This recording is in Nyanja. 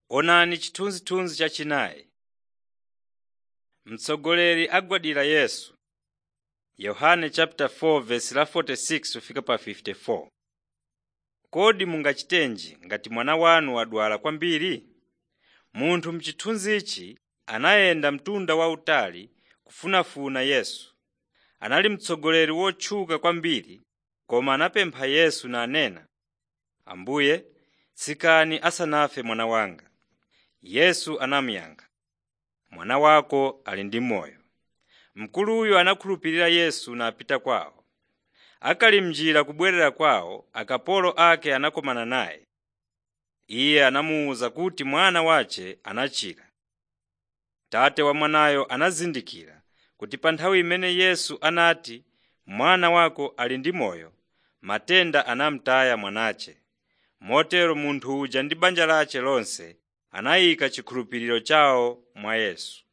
Onani chithunzithunzi chachinayi. Mtsogoleri agwadira Yesu Yohane 4:46-54 Kodi mungachitenji ngati mwana wanu wadwala kwambiri? Munthu m'chithunzichi anayenda mtunda wautali kufunafuna Yesu. Anali mtsogoleri wotchuka kwambiri koma anapempha Yesu nanena, “Ambuye, tsikani asanafe mwana wanga.” Yesu anamuyankha, “Mwana wako ali ndi moyo.” Mkuluyo anakhulupirira Yesu napita kwawo. Akali m'njira kubwerera kwawo, akapolo ake anakumana naye. Iye anamuwuza kuti mwana wace anachira. Tate wa mwanayo anazindikira kuti pa nthawi imene Yesu anati, “Mwana wako ali ndi moyo,” matenda anamutaya mwanace. Motero munthu uja ndi banja lace lonse anayika chikhulupiriro chawo mwa Yesu.